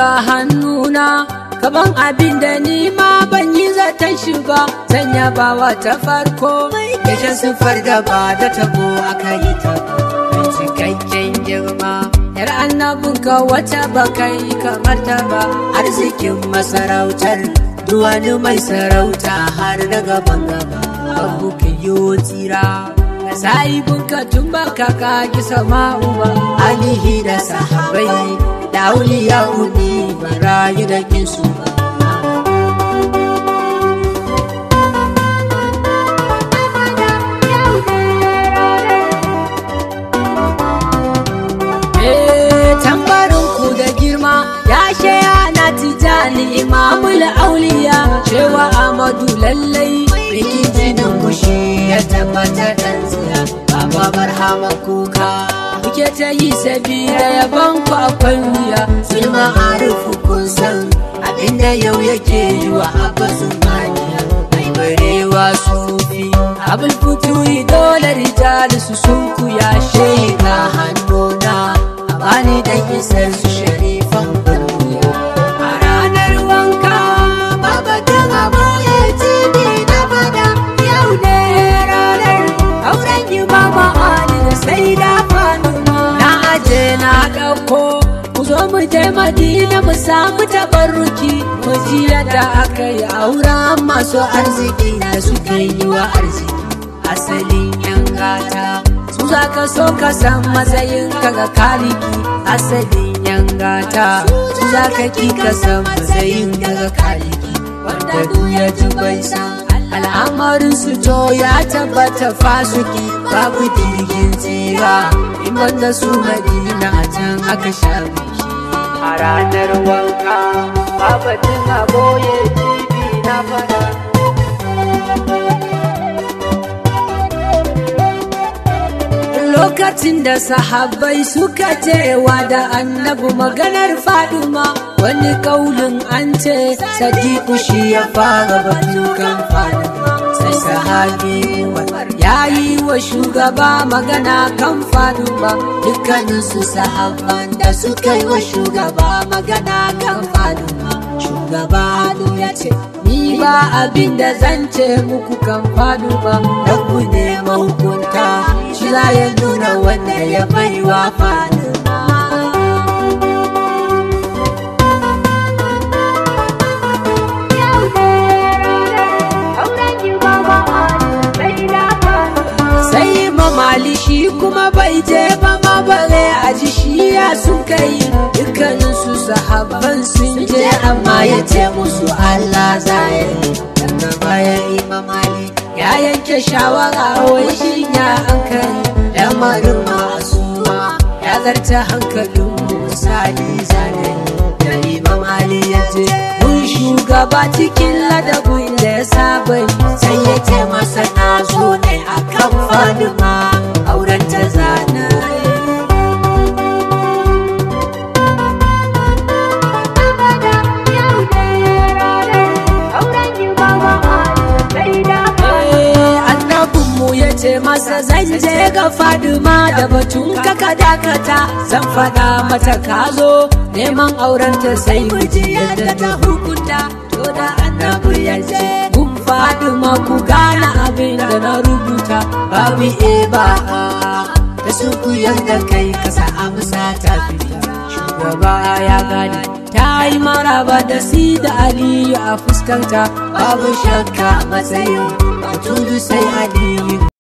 miƙa hannuna kaban abin da ni ma ban yi zaton shi ba zan yaba wa ta farko Yashe siffar da ba da tabo aka yi ta mai cikakken girma yar annabinka wata ba kai kamar ta ba arzikin masarautar duwani mai sarauta har na gaban gaba babu kiyo tsira sahibinka tun ba ka kaki sama'u ba alihi da sahabai da auliya uni barayi da kinsu ba Eh, tambarin ku da girma ya shaya na tijani imamul auliya cewa amadu lallai bikin jinin mushi ya tabbata dan tsiya baba barhama kuka muke ta yi sabida yaban ku akwai wuya sulma arufu kun san abinda yau yake yi wa abbasun maniya mai barewa sufi abul futuri dole rijali su sun ku ya shega hannuna a bani da isar su sharifan bulmiya a ranar wanka babatun aboye tibi na fada yau ne ranar auren imama ali da sai da fanuma na aje na ɗauko ku zo mu je madina mu samu tabarruki mu ji yadda aka yi auren masu arziki arziki da suka yi wa arziki asalin yan gata su za ka so ka san matsayin ka ga kaliki asalin yan gata su za ka ki ka san matsayin ka ga kaliki wanda duk ya ji bai san al'amarin su to ya tabbata fasuki babu jirgin tsira in banda su madina a can aka sha biki a ranar wanka babatin aboye tv na fada lokacin da sahabbai suka cewa da annabi maganar faduma wani kaulin an ce sadiku shi ya fara batukan faduma sai sahabi umar ya yi wa shugaba magana kan faduma dukkaninsu sahabban da suka yi wa shugaba magana kan faduma shugaba ya ce ni ba abin da zan ce muku kan faduma da ku ne mahukunta shi za ya nuna wanda ya baiwa faduma sai mamali shi kuma bai je ba ma bare a ji shi ya sun kai dukkanin su sahabban sun je amma ya ce musu Allah zai daga bayan imam Ali ya yanke shawara wai shi ya hankali lamarin ma'asuma ya zarta hankalin misali zanani da imam Ali ya je mun shugaba cikin ladabin da ya saba sai ya ce masa na zo ne akan fadima auren ta zana annabinmu ya ce masa zan je ga fadima da batun kaka dakata zan faɗa mata ka zo neman aurenta sai miji yadda ta hukunta to da annabi ya ce gun fadima ku gane abin da na rubuta babu e ba da su ku yadda kai kasa amsa ta fita shugaba ya gane ta yi maraba da si da aliyu a fuskanta babu shakka matsayin tudu sai aliyu